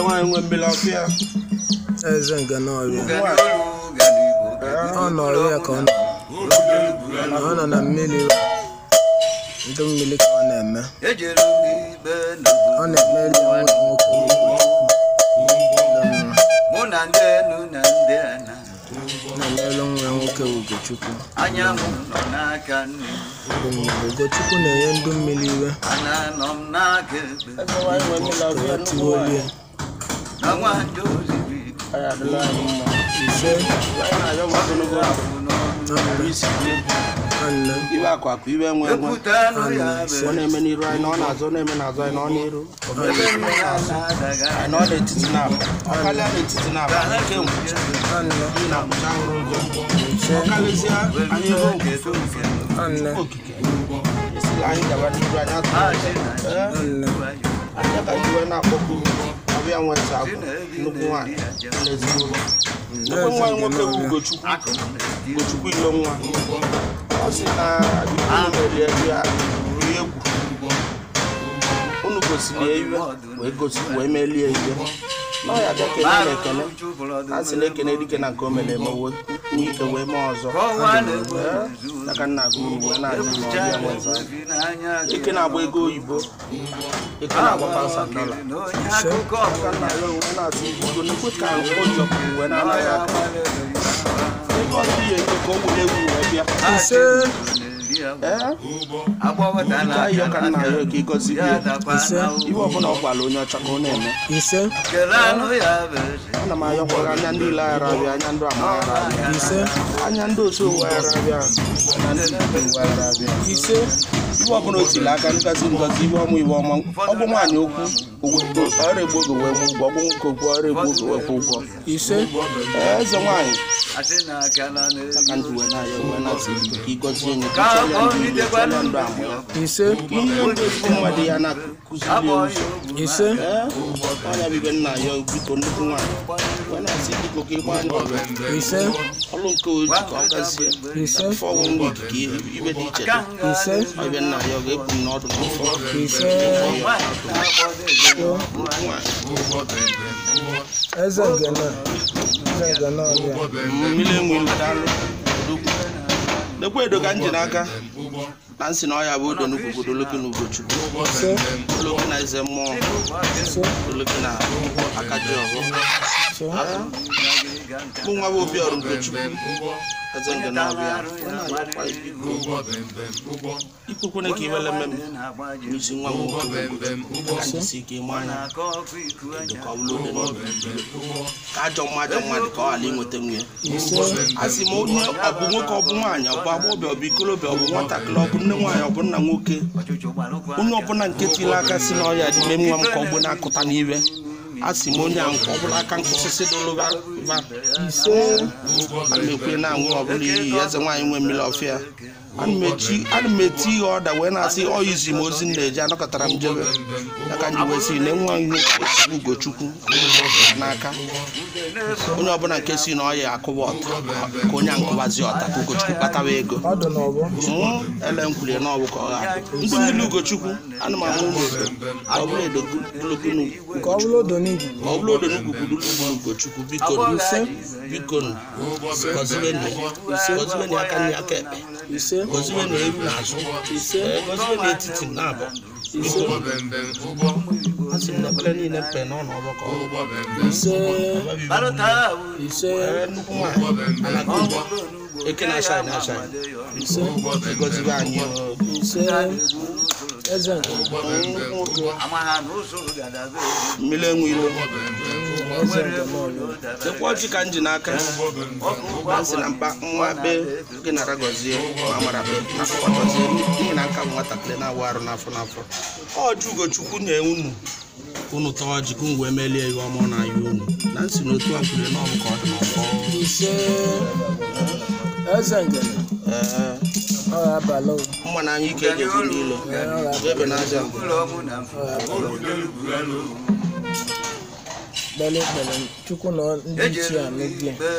nwaanyị nwe mmiri ọfịa eze nke n'ọrịa ọ nọrọ ya ka ọ nọ ọ nọ na mmiri ndụ mmiri ka ọ na-eme ọ na-emeli nwa nwoke mụ na ndị enu na ndị ana na-emelụ nwa nwoke Ugochukwu anyanwụ nọ n'aka nne ndụ mmiri Ugochukwu na-enye ndụ mmiri iwe ana nọ m n'aka ekpe eze nwaanyị nwe mmiri ka ọfịa ọ tiwolie na nwanyị oziri anyị adịla anyị mma ise anyị na-ayọ nwa ogologo afụ n'ọnụ bụ isi ihe nwanne ibe akụ akụ ibe nwe nwe ekwute anụ ya ọ na-eme n'iru anyị na ọ na-azụ ọ na-eme n'azụ anyị na ọ n'iru ebe nne ya na-adaga anyị na ọ n'etiti na-abụ ọ karịa n'etiti na-abụ anyị nke ngwụcha nwanne n'ihi na ngwụcha hụrụ ụzọ ise ọ karịsịa anyị hụ kedu nke nwanne okike esila anyị gaba n'iru anyị atụ achị na nwanne anyị ka ji wee na-akpọkwu ọbịa nweta agwụ nnukwu nwaanyị n'ezigbo ụlọ nnukwu nwa nwoke bụ Ugochukwu akụ na-edi Ugochukwu ilo nwa ọ sị na unu merie ya rie egwu unu gosiri ya iwe wee gosi wee melie iwe na ọ ya bịa kene na ekene a sị na ekene dike na nke o mere eme wee nwee ike wee mee ọzọ ọnwa na-egbu Ee, aka nna gị uru wee na-adị n'ọbịa nweta ebi n'anya gị ike na-agba ego oyibo ike na-agba paụsand dọla na onye akụkọ aka nna ya wee na-atụ ibugo nnukwu ka o jọpụrụ wee na-anaghị aka ego ọzọ ihe eke ka o were ewu wee bịa ise ee agbawatala ayọ ka nna ya ka ịgọzi ya bie dakwa Ise. na iwe ọbụla ọ gwara onye ọcha ka ọ na-eme ise kele anụ ya bụ eze ana m ayọkwara anya ndị ile ghara abịa anya ndị ama ghara abịa ise anya ndị otu ụwa ghara abịa na ndị ibe ụwa ghara abịa ise iwe ọbụla o tiri aka ngozi ngozi iwe ọma iwe ọma ọ bụ nwaanyị okwu ogwe- ọrịa egbu oge wee kwụ ụgwọ ọ bụ nwoke okwu ọrịa egbu oge wee kwụ ụgwọ ise Ee, eze nwaanyị asị na akala ka na-eri ndị wee na-ayọ wee na-asị ka ịgọzie nye ka ka ọ nitekwana ndụ amụ ya ise ihe ndị ezigbo mmadụ ya na-akụziri abọ ya ya ụzọ ogwu ise ee ọnya bibe nna ya biko nnukwu nwaanyị wee na-asị biko ka ịgba ndị ọbịa ise ọrụ nke oji ka ọ gazie ise afọ ọnwụ wik ka ihe ibe dị iche dị ise ọbịa nna ya ọ ga-ekwu m n'ọdụ n'afọ ise eze nke na eze nke na ọrịa mmiri enwe ilu daalụ odogwu lekwa edo ka m ji n'aka na nsị na ọya bụ odo n'ugwu obodo oloki na ugochukwu ise oloki na eze mmụọ ise oloki na akaji ọhụ ise mụ nwa bụ obi ọrụ ugochukwu eze nke na-abịa ọ na-ayọkwa biko ikwukwene ka iwele mmemme n'isi nwa m nwoke bụ Ugochukwu ka jisi ike ịma anya edo ka ọ bụrụ ode n'obi ka ajọ mma ajọ mmadụ ka ọ ghara inweta nwunye ise a sị ma onye ọ bụ nwoke ọ bụ nwaanyị ọ bụ agbọghọbịa ọ bụ ikolobịa ọ bụ nwatakịrị ọ bụ nne nwaanyị ọ bụ nna nwoke onye ọbụla nke tiri aka si na ọya dị mee nwa m ka ọ bụ na-akụta n'iwe a sị m onye a nke ọbụla aka nkwụsịsị doloba ise ana m ekwe na-aṅụ ọbụla iyi eze nwaanyị nwe mmiri ọfịa ana m echi ana m eti ihe ọda wee na-asị ọ izi m ozi m na-eji anọkọtara m jebe ya ka m ji wee sị na nwa ihe ugochukwu n'aka onye ọbụla nke si na ọ ya akụwa ọta ka onye a nkụwazi ọta ka ugochukwu kpatawa ego ọdụ na ọbụ Mm, ele m kwurie na ọ bụ ka ọ ga-adị ndị mmiri ugochukwu ana m amụ ụmụ obodo ka ọ bụrụ edogologo ka ọ bụrụ odo n'igwu ka ọ bụrụ odo n'ugwu gburu ugochukwu biko ise biko gọzibenụ gọzibenụ aka nri aka ekpe ise gọzibenụ eru n'azụ ise ee, gọzibenụ etiti na abụ ise a sị m na ekpere niile mpe n'ọnụ ọgbọ ka ọ bụ ise ise Ee, nnukwu nwaanyị anaghị ụgbọ eke na-acha anyị na-acha anyị ise gọzibe anyị oo. ise eze nke nwoke mmiri enwe ilo eze nke n'ọrịa sekwa ọjị ka m ji n'aka a sị na mkpa nwa be gị nara gọzie ma mara be na akwụkwọ gọzie n'ihi na nka bụ nwatakịrị na-awụ arụ n'afọ n'afọ ọjị ugochukwu nye unu unu tọọ ọjị ka unu wee melie ihe ọma ọ na-ayọ unu na nsị na otu a kwuru na ọ bụ ka ọ dị n'ọfọ ise eze nke ee ọ ga-abalị o. mma na anya ike ga-ebu n'ilo ebe n'aja kpere ekpere chukwu na ndị ichie anụgie ọ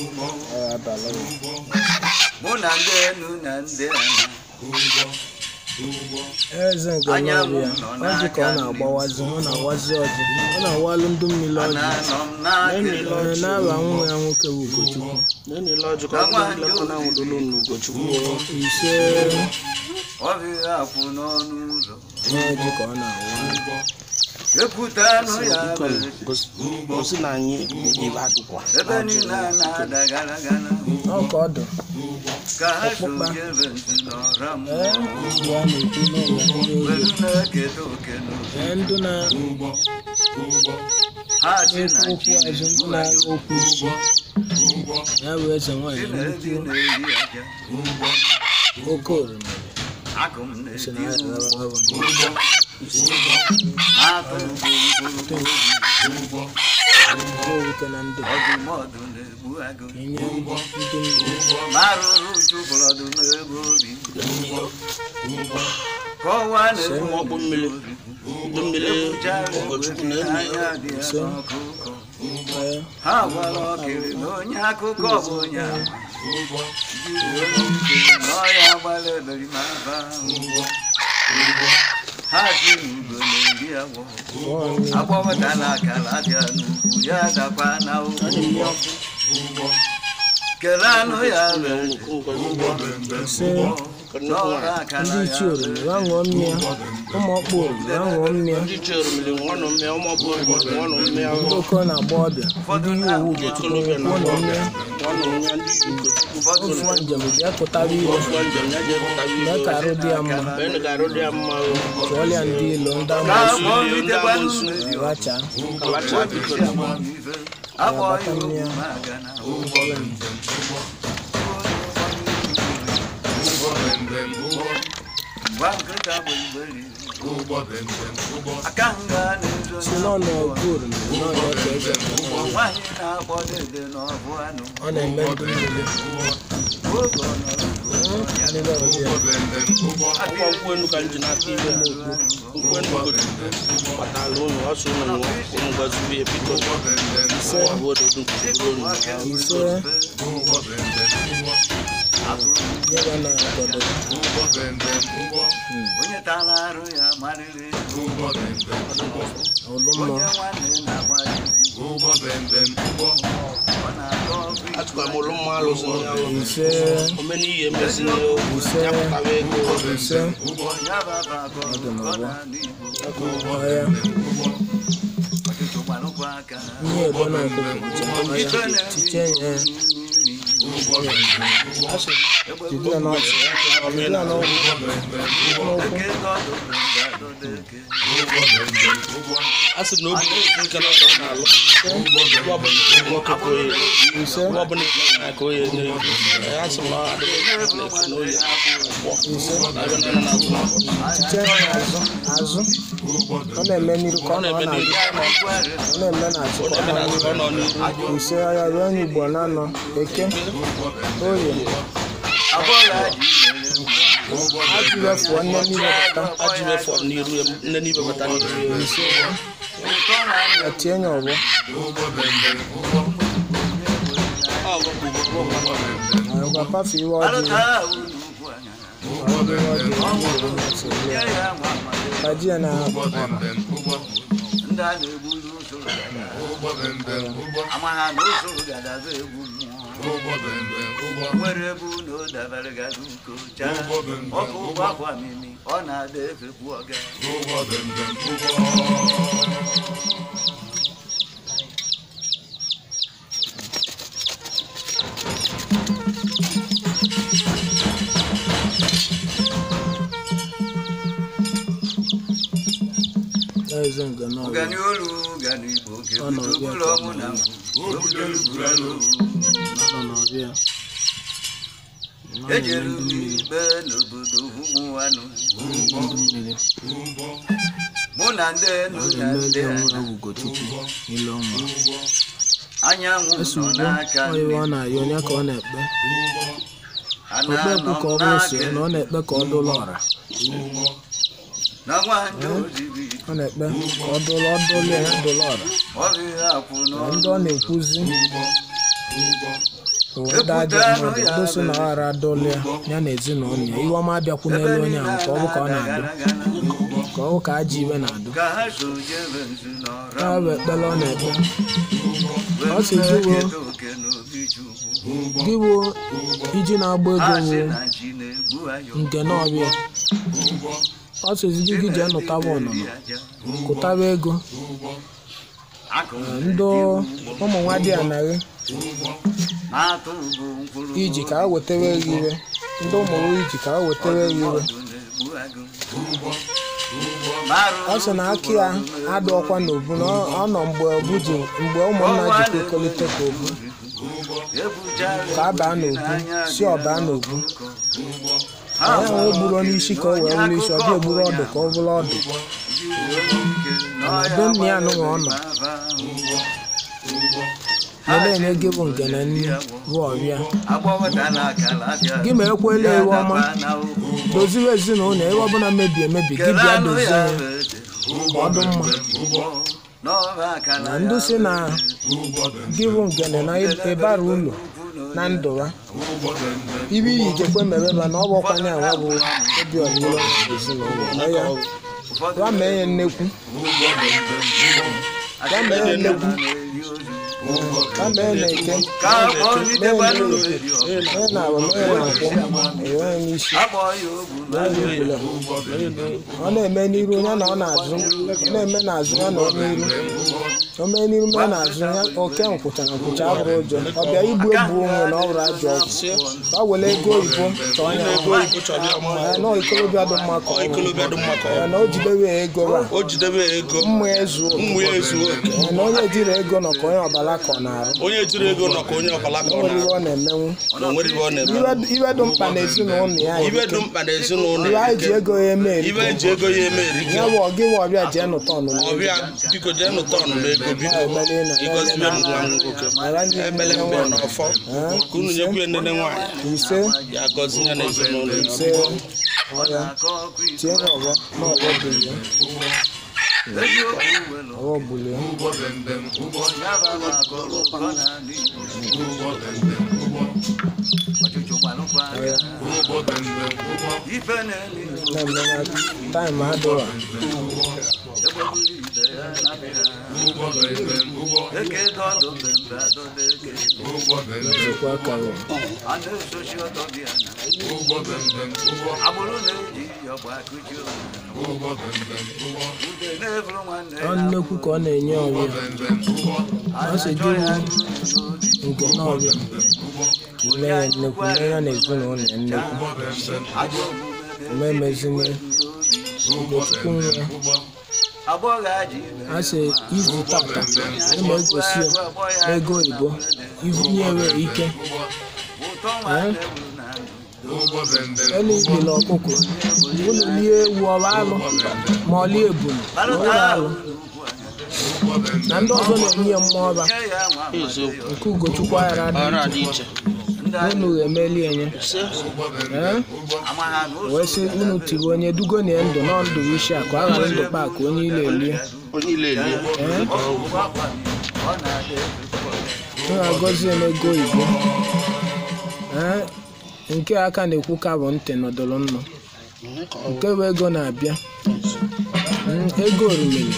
ga-abalị o. mụ na ndị enu na ndị ana eze nke n'ọbịa ọjị ka ọ na-agbawazi ọ na-awazi ọjị ọ na-awalụ ndụ mmiri ọjị Ananọ m na-akịlị Ee, n'aba nwa ya nwoke bụ Ugochukwu na-enele ọjị ka ọ bụrụ nlekọ na nwụdolu n'ugochukwu ise ọbịa akwụ n'ọnụ ụzọ n'ọjị ka ọ na-awa ekwutanụ ya biko bụ gosi na anyị ibe adụkwa ebe niile a na-ada gara gara ọ ka ọ dị ka ha so jebe ntị n'ọra m ee ya na-ekwu n'ụlọ ndị ozi welu na-eketa oke n'oke ee ndụ na ha si na okwu chi azụ ndụ na-agha okwu isi ya bụ eze nwaanyị na-ebi nnukwu na-eri aja oke oroma akụ m si na na-ebi ya ụgwọ na-agha na-atụ mkpụrụ owuke na ndụ ọdụmọdụ na-egbu agụ enye ndụ mmiri marụrụ chụpụrọdụ n'ebe obi kọwa na-egbu ọkpụ mmiri ndụ mmiri ugochukwu na-enye anya dị ya n'ọkụkọ ee ha gwara ọkịrị na onye akụkọ bụ onye ama jiri onye ike na ọya gbara eberimaba ha si n'ugo na-eri agwọ nwaanyị agbawetala akara bịa n'ugwu ya dakwa na okwu kele anụ ya mere ise n'ọrụ akara ndị ya ichie oroma ya ṅụọ mmịa ụmụ ọkpụ oroma ya ṅụọ mmịa ndị ichie oromili nwanụ mmịa ụmụọbụ oromili nwanụ mmịa ndị oke na-agba ọbịa ndị yi owu Ugochukwu nwanụ mmịa nwanụ mmịa ndị ugochukwu ụfọdụ ofu njem bịa pụtara ire ọfụọ njem ya jee pụtara mee ka arụ dị ya mma mgbe ị ga-arụ dị ya mma o chụọlịa ndị ilo ndị ka amụsụ akpọ litekwanụ mmezi racha kalacha biko amamife akpọ iwu maga na gwa nkịta bụ igberi aka nga na-ezo si n'ọnụ ọgụ oroma n'ọnụ ọka eze nwaanyị na-akpọ dede n'ọbụ anụ ọ na-eme ndụ mmiri oge ọ nọrọ mmiri ọbịa ọkwa nkwụ enu ka m ji n'aka ibe nkwụ enu ugochukwu kpatara unu ọsọ unu nụọ unu gọzibi ya biko ise bụ ododo nkwuru unu ise nyeba na agodo onye tara arụ ya marịrị ọlụmọ onye nwanne na-agba ya egwu ọ na-atọ ọkụ atụkwa m ụlụ mma alụsị ya ụlụ ise omena ihe emezina ya pụtara ego ise ya baba akọ ọ na-anụ igbo ọhịa ọtụtụ gbarụkwa aka ihe ebe na ọkụkọ ọhịa chiche nye jide ya n'ọchị jide ya n'ọgwụ eke dọdụ ga-adọdo eke a sị na obi nke na ọsọ ọ na-alụ ebe ọbụla nwoke ka oye ise ebe ọbụla na ka oye nye a sị na ọ adịghị na-esi n'oye ise na ebe nọ na-azụ n'afọ chiche azụ azụ ọ na-eme n'iru ka ọ nọ na-eme n'azụ n'iru ọ na-eme n'azụ ọ ka ọ na-eme nọ n'azụ ka ọ nọ n'iru n'iru ise ọhịa ruo onye igbo na-anọ eke orie abụọla ji mere ajụ wefụọ nne niile bata aji mefọ n'iru ya nne n'ibe bata n'iru ya ise ụtọ na etie nya ọgbọ ọ bụ agwa pafe iwe ọjị alụta ahụ n'ugwu anya nye ya nwa mmadụ kaji ya na ndị a na-egburu usoro gada ama ha na usoro gada bụ egwu mmụọ nwere ebe ụlọ dabara gada uko chaa ọkụ ụgbọ akwa mimi ọ na-ada efekwu ọga eze nke n'ọgbọ ọgani olu ọgani igbo kebutobulu ọmụ na mbụ obutolubulu nọ n'ọbịa ejere m ikpe n'obodo ụmụnwanụ ndụ mmiri mụ na ndị enu ọ na na-eme ndị ndị ana ọnwụ Ugochukwu ile ọnwa anyanwụ esi nọ ugbo n'aka ọyịwa ọ nne na-ayọ onye ka ọ na-ekpe ana okpe ekwu nọ ka ọ m bụrụ si n'aka na ọ na-ekpe ka ọ dụla ọra na nwanyị oziri ọ na-ekpe ka ọ dụla ọ dụla ya dụla ọra ọrịa akwụ na n'ọnụ ndị ọ na-ekwuzi ụda dị mmadụ doso na ọghara adọla ya ya na ezinụlọ ya iwe ọma abịakwunelu onye ahụ ka ọ bụ ka ọ na-adụ ka ọ bụ ka ajọ iwe na-adụ ka ha so jebe nzu n'ọra ya bụ ekpere ọ na-ekpe ọ sị gị wo keta oke n'obi chukwu gị wo iji na-agba ego ha sị wo na chi na-egbu ayọ nke n'ọbịa ọ sịzi gị gị jee nụtaba ọnụnọ aja kụtaba ego akụ ndị ụmụ nwa dị anaghị na-atụ bụ mkpụrụ iji ka ha wetara gị iwe ndị ụmụ gị iji ka ha wetara gị iwe ọdụ na-egbu agụ Marụ ọ sị na aka ya adụ ọkwa n'obu na ọ- ọ nọ mgbe obu ji mgbe ụmụnna ji kwekọrịta ka obu ebuchara ka a baa n'obu si ọ baa n'obu ya nwe gburu onye isi ka o wee bụrụ isi ọ bịa egburu ọdụ ka ọ bụrụ ọdụ na be nna ya anụghị ọ nọ lelee enye gị bụ nke na nri bụ ọbịa gị ma ekwela iwe ọma doziwe ezinụlọ ebe ọbụla mebi emebi gị bịa dozie ya ka ọ dị mma na ndị si na gị bụ ngene na ịbara ụlọ na ndụ ha ibe iyi jekwe mereba na ọ bụ ọkwanye awa bụ obi ọdịrọ ezinụlọ na ya ya mee ya nnekwu ya mee ya nnekwu ya mee na eke mee na eke mee na awa mee na nkwụ enwe ya n'isi ọ na-eme n'iru ya na ọ na-azụ ọ na-eme n'azụ ya na ọ n'iru o mee n'iru mee n'azụ ya oke nkwụcha na nkwụcha abụrụ ụjọ ọ bịa igbu egbu onwe na ọ bụrụ ajọ ọgwụ ka o were ego oyibo chọọ ya ego oyibo chọrọ ya mma ya na ikolobịa dị mma ka ọ bụ. ikolobịa dị mma ka ọ ya na o jidewe ego ra o jidebe ego mmụ ezu mmụ ya ezuo oke ya na onye jiri ego nọ ka onye ọbala ka ọ na-arụ onye jiri ego nọ ka onye ọbala ka ọ o nwere na iwe ọ na-emenwu na onwere ibe ọ na-eme Iwe- iwe dị mkpa na ezinụlọ ya ibe erike. dị mkpa na ezinụlọ iwe anyị ji erike. ego ya eme erike ibe eji ego ya eme erike ya bụ ọgị bụ ọbịa jee nụta ọnụnụ ọbịa biko jee nụta ọnụnụ ego biko ịgọzibe m nwa m nwoke emele mgbe n'ọfọ ka unu nyekwu nene nwaanyị ise ya gọzi ya na ezinụlọ ya. ise ọya tie ya ọgbọ na ọgbọ buli ya ọgbọ buli ya ọya ife na-eli na-eme na taịm adịwa eke dọdụ mbembe adọdọ eke ejikwa akara a na-esochi ọtọ bịa na agbụrụ na-eji ọgba akụchi ude na-eburu nwanne ọ nnekwu ka ọ na-enye ọbịa ọ sị gị wu nke na ọbịa ime ya nnekwu nye ya na ezinụlọ ya nnekwu ome mezinye ugochukwu nwa ya agbọghọ aji a sị izu tata ịma egosi ya n'ego oyibo ivunyewe ike ụtọ nwanne bụ na ndụ elu ibili ọkụkọ unu lie ewu ọba alụ ma ọ lie ebulu ụlọ alụ na ndị ọzọ na-enye ya mmụọ ọba nye ya nwa eziokwu nke ugochukwu aghara dị ọrụ a dị iche unu ga-emeli enye ee ama ha na ụzọ wee sị unu tiri onye dugo na ndụ nọ ndụ isi akụ aghara ndụ kpa ka onye ile elie onye ile elie ee ụgbọ akwa ọ na-adị m ga-agọzi ya n'ego oyibo ee nke aka na-ekwu ka bụ ntị nọdụrụ nnụ nke bụ ego na-abịa Mm, ego orimiri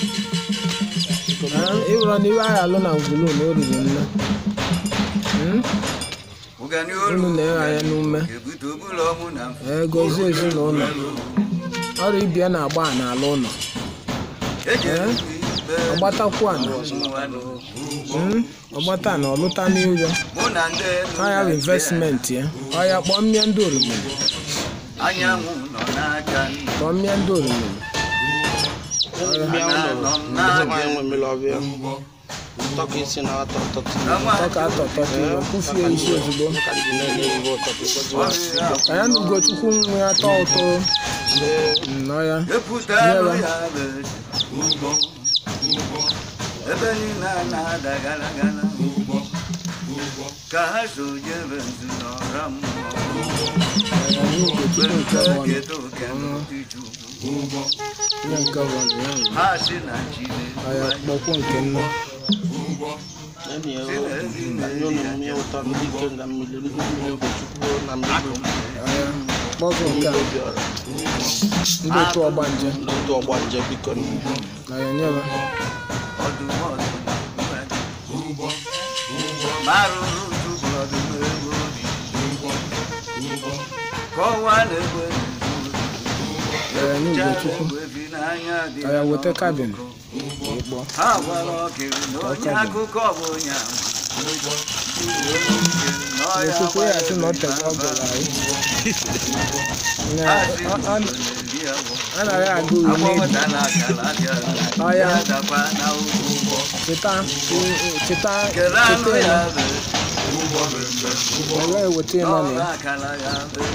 ịwụrụ na iwe agha alụ na ngwulu na o riri nne Mm, ụgani unu olu na-egha ya n'ume ebute obula ọmụ na mfe ee gozie ezinụlọ ọrụ ibia na-agba a n'ala ụlọ ejere ibe ọgbatakwu ana mmanụ Mm, ọgbata na ọlụta n'ụjọ mụ na ndị ọya bụ investmenti ya ọya kpọọ mmịa ndị orimiri anyanwụ nọ n'aka nna kpọọ mmịa ndị orimiri bịa ụlọ nwaanyị nwe mmiri ọbịa tọka isi na atọ ụtọ tọka atọtọta iwe kwụfie isi ozugbo ka ndị na-enye ibe ụtọ ịgọziwe ka ya na ugochukwu nwe ya tọọ ụtọ nnọọ ya epụtalụ ya bụ ebe niile a na-ada gara gara ka ha so jebe nzu n'ọra mmụọ ya na ugochukwu nke bụ ọnụ kedu oke n'obi Chukwu. ihe nke bụ ọnụ ya nwere. ha si na chi ọya na-egbu kpọkwụ nke nne enyi ya anyị ụnụ mmiri ụtọ ndị ike nga mmiri ndị mmiri ogochukwu na mmiri Ee, kpọzụ nke a obiọra ndị otu ọgbanje ndị otu ọgba nje biko na ya nyere ọdụm ọdụm marụrụ tupu ọdụm egwu kọwaa na-egbe ee n'ugbo chukwu ka ya weta kabin ịkpọ ha gwara ọkịrị na onye akụkọ bụ onye ama chukwu ya sị na ọ tege ọ gara anyị Na- ọ- ọ- a nara aga uri n'ebi ọya cheta cheta cheta ya were eweta ịnọ na ya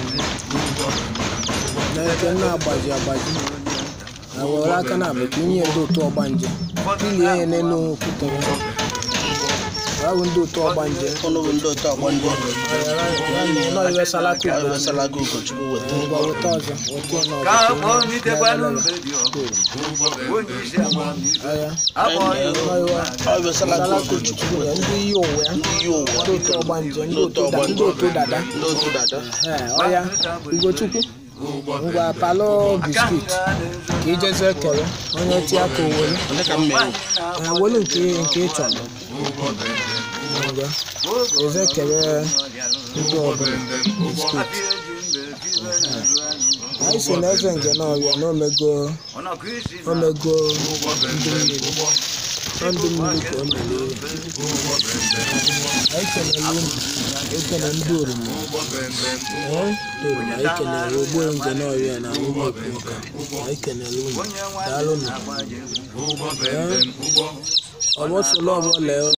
na eke na-agbaji agbaji na were aka na abụ ka inye ndị otu ọgbanje ilie ya n'elu okwute ya bụ ndị otu ọgbanje ọnụ bụ ndị otu ọgba nje nọ iwe salaka ka ugbo ewesala gị ụkọchukwu weta ngwa weta ọzọ weta ya ka n'ọzọ akpọ mitekwanụ mbe dị ọkụ onye isi amamihe ọya akpọ ya nọ iwe ọ ewesala gị salaka ụkọchukwu ụkọchukwu ya ndị iyi ụwa ya ndị yi ụwa ndị otu ọgbanje ndị otu da- ndị otu dada ndị otu dada ee ọya ugochukwu ngwa palọ biskit ka ijezi ekele onye ti aka owelu onye ka m mere ee welu nke nke ị chọrọ ngwa eze kele ndị ọbụla biskit anyị si na eze nge n'ọrịa na omego omego ndị mmiri ọ ndị mmiri ka o mere anyị kelele unu ekele ndị oroma ee ndị oroma anyị kelere ogbo nge n'ọrịa na ụmụ ekwoka anyị kelele unu daalụ nụ ee ọ bụ solo ọbụla